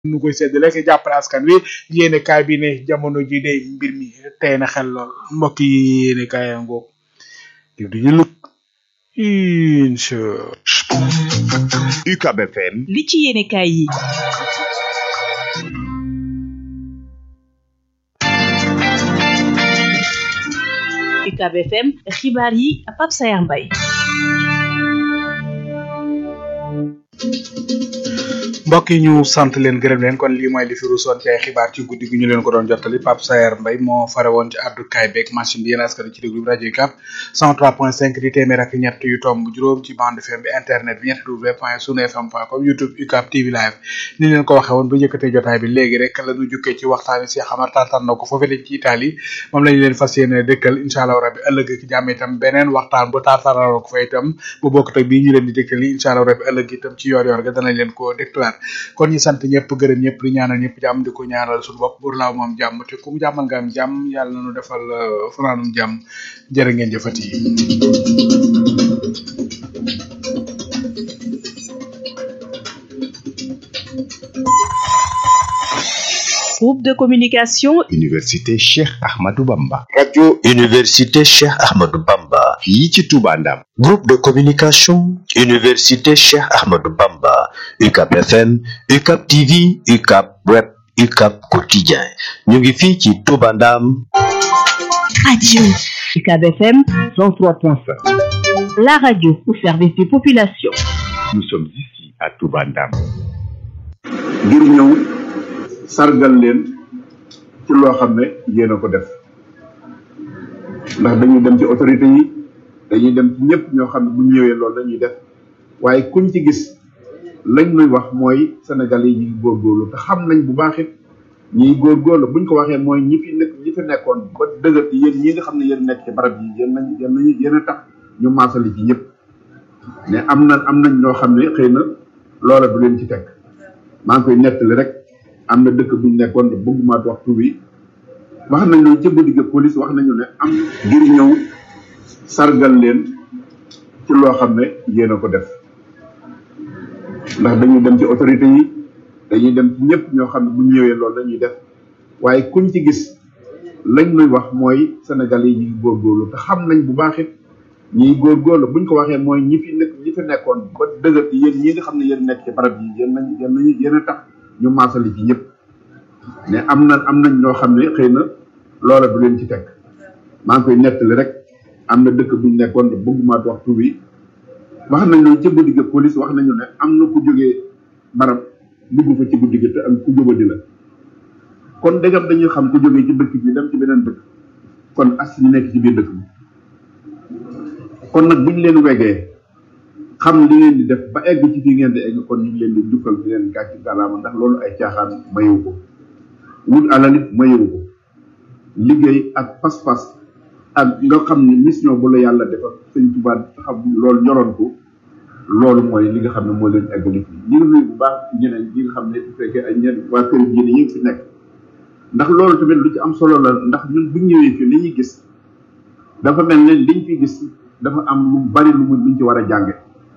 nu koy séddale ak jàppale askan wi yéene kaay bi ne jamono ji de mbir mi tey na xel lool mbokk yi yéene kaay yaa ngoog di du ñu luk incha UCAB FM li ci yéene kaay yi UCAB FM xibaar yi Pape Sayar Mbaye mbokk yi ñu sant leen gërëm leen kon lii mooy li fi ruusoon ci ay xibaar ci guddi gi ñu leen ko doon jottali Pape Sayer Mbaye moo fare woon ci addu kaay beeg machine bi yéen askan ci déglu rajo yi cap 103.5 di téeméer ak ñett yu tomb juróom ci bande FM bi internet bi ñett w point sunu fm point com youtube ucap tv live ni leen ko waxee woon bu yëkkatee jotaay bi léegi rek la ñu jukkee ci waxtaani si xamar tantan na ko foofee lañ ci Italie moom lañu leen fas yéene dëkkal incha allah rabbi ëllëg ki jàmm itam beneen waxtaan bu tartaraloo ko fa itam bu bokk teg bii ñu leen di dëkkal yi incha allah rabbi ëllëg itam ci yoor yoor ga danañ leen ko déclare kon ñu sant ñëpp gërëm ñëpp di ñaanal ñëpp jàmm di ko ñaanal suñu bopp bur laaw moom jàmm te ku mu jàmmal nga am jàmm yàlla na nu defal fanaanum jàmm jërë ngeen jëfati groupe de communication Université Cheikh Ahmadou Bamba radio Université Cheikh Ahmadou Bamba fii ci Touba Ndam groupe de communication Université Cheikh Ahmadou Bamba UCAB FM UCAB TV UCAB web UCAB quotidien ñu ngi fii ci Touba Ndam radio UCAB FM 103.5 la radio au service des populations nous sommes ici à Touba Ndam ngir ñëw sargal leen ci loo xam ne yéen a ko def ndax dañuy dem ci autorité yi dañuy dem ci ñëpp ñoo xam ne bu ñëwee loolu dañuy def waaye kuñ ci gis lañ nuy wax mooy Sénégal yi ñu ngi góorgóorlu te xam nañ bu baax it ñiy góorgóorlu buñ ko waxee mooy ñi fi nekk ñi fi nekkoon ba dëgër yéen ñi nga xam ne yéen nekk ci barab yi yéen nañ yéen nañu yéen a tax ñu maasali ci ñëpp mais am na am nañ ñoo xam ne xëy na loola du leen ci teg maa ngi koy nettali rek am na dëkk buñ nekkoon de bëgguma wax tur bi wax nañu ca guddi ga police wax nañu ne am ngir ñëw sargal leen ci loo xam ne yéen a ko def ndax dañuy dem ci autorité yi dañuy dem ci ñëpp ñoo xam ne bu ñëwee loolu dañuy def waaye kuñ ci gis lañ nuy wax mooy Sénégal yi ñu ngi góorgóorlu te xam nañ bu baax it ñiy góorgóorlu buñ ko waxee mooy ñi fi nekk ñi fi nekkoon ba dëgër yéen ñi nga xam ne yéen nekk ci barab yi yéen nañ yéen nañu yéen a tax ñu maasali ci ñëpp mais am na am nañ ñoo xam ne xëy na loola du leen ci teg maa ngi koy nettali rek am na dëkk buñ nekkoon de bëgguma wax tur bi wax nañu ca guddi ga police wax nañu ne am na ku jógee barab dugg fa ci guddi ga te am ku jóbadi la kon dëggam dañuy xam ku jógee ci dëkk bi dem ci beneen dëkk kon as ñu nekk ci biir dëkk bi kon nag buñ leen wegee xam li ngeen di def ba egg ci fii ngeen di egg kon ñu ngi leen di dukkal di leen gàcc gàllaama ndax loolu ay caaxaan mayewu ko wut alalit mayewu ko liggéey ak pas-pas ak nga xam ne mission bu la yàlla defal sëñ Tuubaa xam loolu ñoroon ko loolu mooy li nga xam ne moo leen eggali fii ñu ngi nuyu bu baax ñeneen ñi nga xam ne bu fekkee ay ñeneen waa kër diine yi ngi fi nekk ndax loolu tamit lu ci am solo la ndax ñun bu ñëwee fii li ñuy gis dafa mel ne liñ fi gis dafa am lu bari lu mu luñ ci war a jànge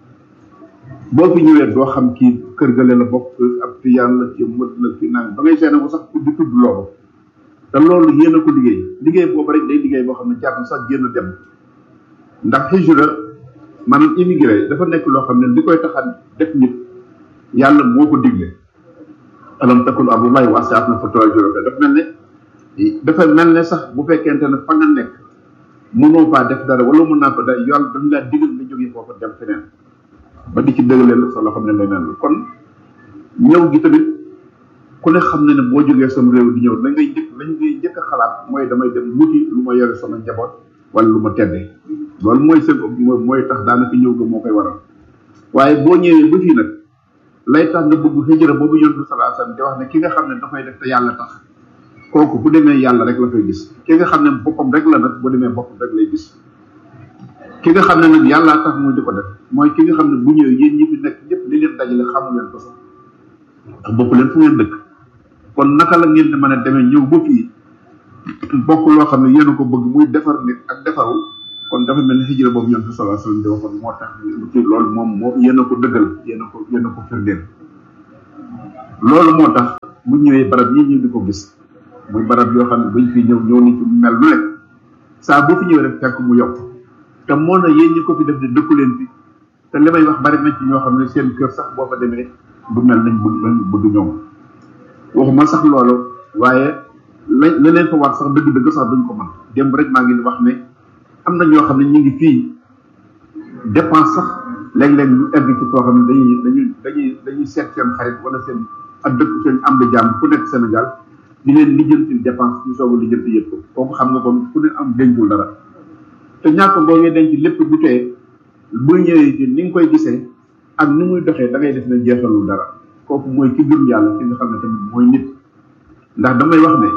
boo fi ñëwee doo xam kii kër gale la bokk ab tiyaan la ci mët la ci naan ba ngay seene bu sax di tudd loolu te loolu yéen a ko liggéey liggéey boobu rek day liggéey boo xam ne jàpp sax génn dem ndax hijra maanaam immigré dafa nekk loo xam ne li koy taxan def nit yàlla moo ko digle alam takun abdullahi wasiat na fa tuhajiru dafa mel ne dafa mel ne sax bu fekkente ne fa nga nekk mënoo faa def dara wala mën naa fa dara yàlla dafa laa digal nga jógee foofa dem feneen ba di ci dëgaleel sa loo xam ne leneen la kon ñëw gi tamit ku ne xam ne ne boo jógee sam réew di ñëw la ngay njëkk lañ ngay njëkk a xalaat mooy damay dem wuti lu ma yore sama njaboot wala lu ma teddee loolu mooy seen mooy tax daanaka ñëw ga moo koy waral waaye boo ñëwee ba fii nag lay tax nga bëgg hijra boobu yonent bi sallallahu alayhi wasallam di wax ne ki nga xam ne dafay def te yàlla tax kooku bu demee yàlla rek la koy gis ki nga xam ne boppam rek la nag bu demee boppam rek lay gis ki nga xam ne nag yàllaa tax muy di ko def mooy ki nga xam ne bu ñëwee yéen ñi fi nekk ñëpp li leen dajale xamu leen ko sax ndax bokk leen fu ngeen dëkk kon naka la ngeen di mën a demee ñëw ba fii bokk loo xam ne yéen a ko bëgg muy defar nit ak defaru kon dafa mel ni hijra boobu ñoom sallallahu alayhi wasallam di waxoon moo tax ci loolu moom moo yéen a ko dëggal yéen a ko yéen a ko firndeel loolu moo tax bu ñëwee barab yi ñu di ko gis muy barab yoo xam ne bañ fi ñëw ñëw nañ ci mel lu nekk saa boo fi ñëwee rek fekk mu yokk te moo na yéen ñi ko fi def di dëkku leen fi te li may wax bari na ci ñoo xam ne seen kër sax boo fa demee du mel nañ bëgg nañ bëgg ñoom waxuma sax loolu waaye la la leen fa war sax dëgg-dëgg sax duñ ko mën démb rek maa ngi di wax ne am na ñoo xam ne ñu ngi fii dépense sax léeg-léeg ñu egg ci foo xam ne dañuy dañuy dañuy dañuy seet seen xarit wala seen ak dëkk seen am de jàmm ku nekk Sénégal di leen lijjanti dépense ñu soog a lijjanti yëpp ko kooku xam nga kon ku ne am dencul dara te ñàkk boo ngay denc lépp bu tee bu ñëwee ci ni nga koy gisee ak ni muy doxee da ngay def ne jeexalul dara kooku mooy ki gëm yàlla ki nga xam ne tamit mooy nit ndax damay wax ne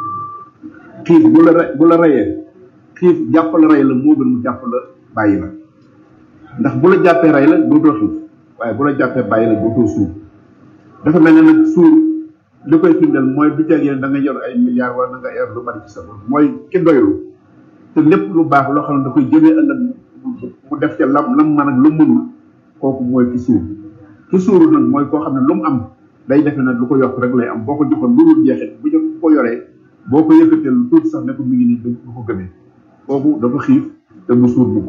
xiif bu la re bu la reyee xiif jàpp la rey la moo gën mu jàpp la bàyyi la ndax bu la jàppee rey la dootoo xiif waaye bu la jàppee bàyyi la dootoo suur dafa mel ne nag suur li koy firndeel mooy du jag yéen da nga yor ay milliards wala da nga yor lu bari ci sa bopp mooy ki doylu te lépp lu baax loo xam ne da koy jëmee ëllëg mu def ca lam lam man ak lu mënul kooku mooy ki suur ki suuru nag mooy koo xam ne lu mu am day defe nag lu ko yokk rek lay am boo ko joxoon lu dul jeexit bu jox ko yoree boo ko yëkkatee lu tuuti sax ne ko mi ngi nii du ko gëmee kooku dafa xiif te bu suur bugg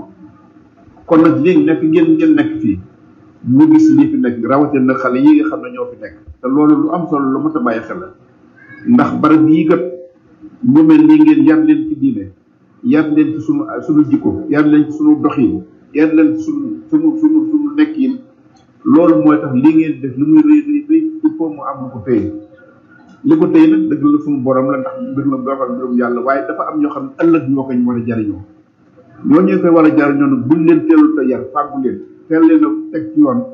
kon nag léegi nekk ngeen ngeen nekk fii ñu gis lii fi nekk rawatina nag xale yi nga xam ne ñoo fi nekk te loolu lu am solo lu mat a bàyyi xel la ndax barab yii kat ñu mel nii ngeen yar leen ci diine yar leen ci sunu sunu jikko yar leen ci sunu doxin yar leen ci sunu sunu sunu sunu nekkin loolu mooy tax lii ngeen def li muy rëy rëy rëy il faut mu am lu ko téye li ko téye nag dëgg la sunu borom la ndax mbir la boo xam ne mbirum yàlla waaye dafa am ñoo xam ne ëllëg ñoo ko ñu war a jariñoo ñoo ñu koy war a jariñoo nag buñ leen teelul te yar fàggu leen teel leen a teg ci yoon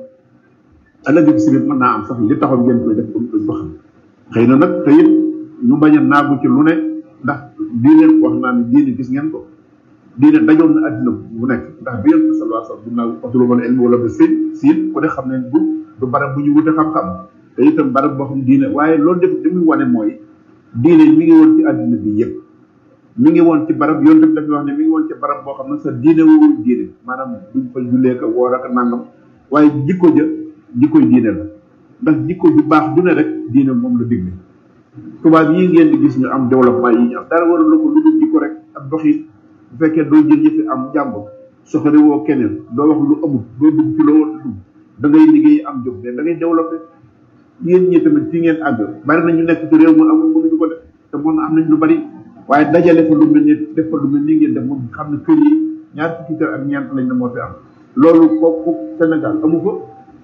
ëllëg bi si biir mën naa am sax li taxoon ngeen koy def duñ ko xam xëy na nag te it ñu bañ a naagu ci lu ne ndax diine wax naa ne diine gis ngeen ko diine dajoon na addina bu nekk ndax bi yéen sallallahu alayhi wasallam bu naa otlubal ilmi wala ba siin siin ku ne xam ne du du barab bu ñu wute xam-xam te itam barab boo xam diine waaye loolu def li muy wane mooy diine mi ngi woon ci addina bi yëpp mi ngi woon ci barab yoon def dafa wax ne mi ngi woon ci barab boo xam ne sa diine woowul diine maanaam duñ fa jullee ko woor ak nangam waaye jikko ja jikkoy diine la ndax jikko ju baax ju ne rek diine moom la digle tubaab yi ngeen di gis ñu am développement yi ñu am dara waral ko lu dul jikko rek ak doxin bu fekkee doo jël yëfi am jàmbur soxore woo keneen doo wax lu amul doo dugg ci loo war a dugg da ngay liggéey am jóg mais da ngay développé yéen ñi tamit fi ngeen àgg bari na ñu nekk ci réew mu amul mënuñu ko def te mën na am nañ lu bari waaye dajale fa lu mel ni def fa lu mel ni ngeen def moom xam ne kër yi ñaar fukki kër ak ñeent lañ ne moo fi am loolu kooku Sénégal amu ko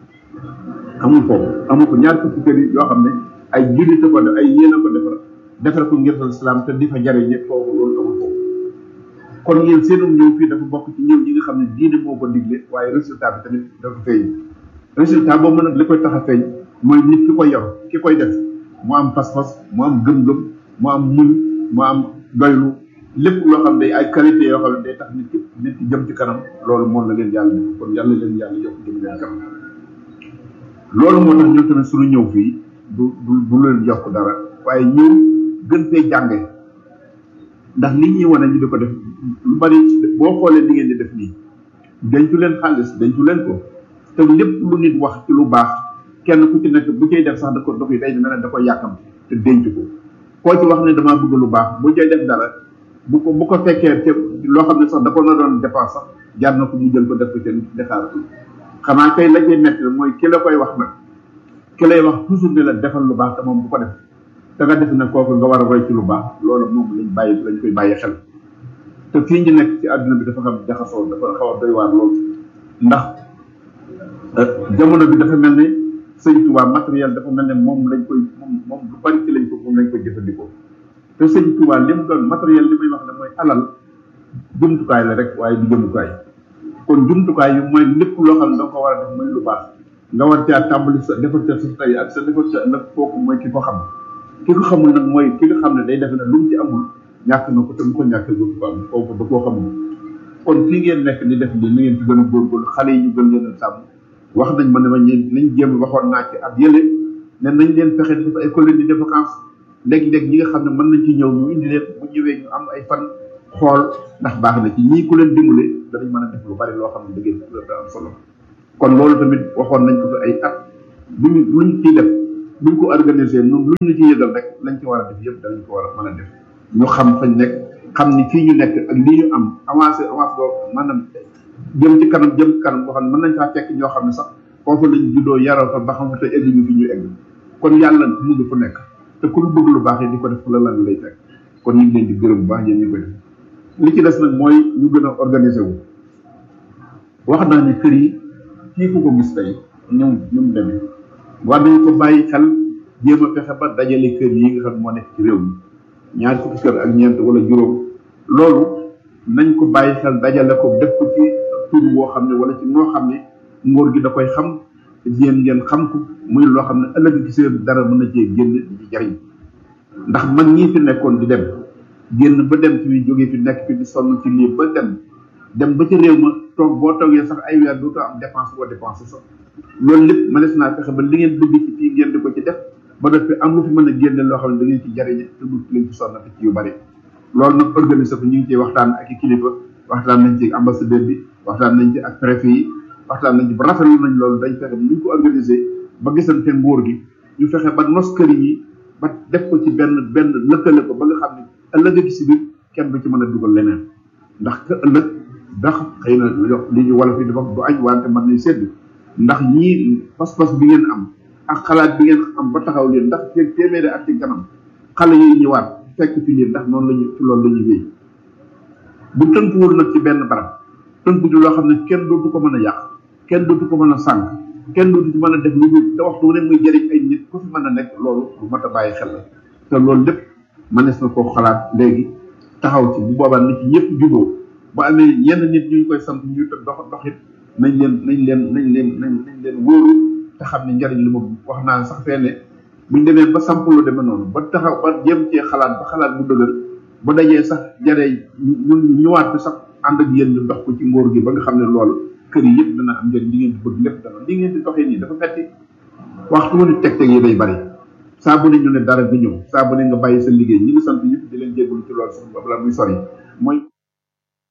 amul foofu amul ko ñaar fukki kër yi yoo xam ne ay jullit a ko def ay yéen a ko defar defar ko ngir islam te di fa jariñ foofu loolu amul foofu kon yéen seenum ñëw fii dafa bokk ci ñëw ñi nga xam ne diine moo ko digle waaye résultat bi tamit dafa feeñ résultat boobu nag li koy tax a feeñ mooy nit ki koy yor ki koy def mu am pas-pas mu am gëm-gëm mu am muñ mu am doylu lépp loo xam ne ay qualité yoo xam ne day tax nit ki nit ki jëm ci kanam loolu moom la leen yàlla def kon yàlla leen yàlla yokk jëm leen kanam loolu moo tax ñun tamit suñu ñëw fii du du du leen yokk dara waaye ñëw gën fee jànge ndax li ñuy wane ñu di ko def lu bari boo xoolee li ngeen di def nii dencu leen xaalis dencu leen ko te lépp lu nit wax ci lu baax kenn ku ci nekk bu cay def sax da ko dox yi day mel ne da ko yàkkam te denc ko koo ci wax ne damaa bëgg lu baax bu cay def dara bu ko bu ko fekkee te loo xam ne sax da ko na doon dépense sax jar na ko mu jël ko def ko seen defaar xanaa kay la cay metti mooy ki la koy wax nag ki lay wax toujours ne la defal lu baax te moom bu ko def da nga def ne kooku nga war a roy ci lu baax loolu moom lañ bàyyi lañ koy bàyyi xel te fii ñu nekk ci àdduna bi dafa xam jaxasoo dafa xaw a doy waar lool ndax jamono bi dafa mel ne sëñ Tuubaa matériel dafa mel ne moom lañ koy moom moom lu bari ci lañ ko moom lañ koy jëfandikoo te sëñ Tuubaa li mu doon matériel li may wax ne mooy alal jumtukaay la rek waaye du jëmukaay kon jumtukaay yi mooy lépp loo xam ne da nga ko war a def mooy lu baax nga war caa tàmbali sa defar ca sa tey ak sa defar ca ëllëg kooku mooy ki ko xam ki ko xamul nag mooy ki nga xam ne day defe ne lu mu ci amul ñàkk na ko te mu ko ñàkkee dootu ko am kooku da koo xamul kon fii ngeen nekk di def li na ngeen ci gën a góorgóorlu xale yi ñu gën leen a sàmm wax nañ ma ne ma ñeen nañ jéem waxoon naa ci ab yële ne nañ leen fexe def ay colonie de vacances léeg-léeg ñi nga xam ne mën nañ ci ñëw ñu indi leen bu ñëwee ñu am ay fan xool ndax baax na ci ñii ku leen dimbale danañ mën a def lu bari loo xam ne da ngeen da am solo kon loolu tamit waxoon nañ ko fi ay at luñ luñ ciy def buñ ko organiser ñun luñ ñu ci yëgal rek lañ ci war a def yëpp danañ ko war a mën a def ñu xam fañ nekk xam ni fii ñu nekk ak lii ñu am avancé avance boo maanaam jëm ci kanam jëm ci kanam boo xam ne mën nañ faa fekk ñoo xam ne sax foofu lañ juddoo yaroo fa ba xam te egg ñu fi ñu egg kon yàlla mu ngi fu nekk te ku lu bëgg lu baax yi di ko def fu la lan lay fekk kon ñu ngi leen di gërëm bu baax yéen ñu ko def li ci des nag mooy ñu gën a organiser wu wax naa ne kër yi fii ku ko gis tey ñoom ñu mu demee war nañ ko bàyyi xel jéem a fexe ba dajale kër yi nga xam ne moo nekk ci réew mi ñaar fukki kër ak ñeent wala juróom loolu nañ ko bàyyi xel dajale ko def ko ci tur boo xam ne wala ci noo xam ne ngóor gi da koy xam yéen ngeen xam ko muy loo xam ne ëllëg ci seen dara mën na cee génn di ci jariñ ndax mag ñii fi nekkoon di dem génn ba dem fi jógee fi nekk fi di sonn ci lii ba dem dem ba ci réew ma toog boo toogee sax ay weer dootoo am dépense boo dépensé sax loolu lépp mënees naa fexe ba li ngeen bëgg ci fii ngeen di ko ci def ba def fi am lu fi mën a génne loo xam ne da ngeen ci jariñe te du leen ci sonnati ci yu bari loolu nag organiser ko ñu ngi ciy waxtaan ak i kilifa waxtaan nañ ci ambassadeur bi waxtaan nañ ci ak préfet yi waxtaan nañ ci ba rafetlu nañ loolu dañ fexe ba ñu ko organiser ba gisante nguur gi ñu fexe ba nos kër yi ba def ko ci benn benn lëkkale ko ba nga xam ne ëllëg ci si biir kenn du ci mën a dugal leneen ndax ka ëllëg ndax xëy na li ñu wala fi dafa du añ wante mën nañ sedd ndax ñii pas-pas bi ngeen am ak xalaat bi ngeen am ba taxaw leen ndax feeg téeméeri at ci kanam xale yi ñëwaat fekk fi leen ndax noonu lañu ci loolu la ñuy wéy bu tënkuwul nag ci benn barab tënku ci loo xam ne kenn dootu ko mën a yàq kenn dootu ko mën a sànq kenn dootu ci mën a def lu dul te waxtu wu ne muy jëriñ ay nit ku fi mën a nekk loolu lu mat a bàyyi xel la te loolu lépp mënees na koo xalaat léegi taxaw ci bu boobaa nit ñi ñëpp juboo bu amee yenn nit ñu ngi koy sant ñu dox doxit nañ leen nañ leen nañ leen nañ nañ leen wóoru te xam ne njariñ li moom wax naa sax fee ne buñ demee ba samp lu demee noonu ba taxaw ba jéem cee xalaat ba xalaat bu dëgër ba dajee sax jaree ñun ñëwaat bi sax ànd ak yéen ñu dox ko ci ngóor gi ba nga xam ne loolu kër yi yëpp dana am njëriñ li ngeen di bëgg lépp dana li ngeen di doxee nii dafa metti waxtu ne teg teg yi day bari saa bu ne ñu ne dara bi ñëw saa bu ne nga bàyyi sa liggéey ñi ngi sant ñëpp di leen jégalu ci loolu sax ba la muy sori mooy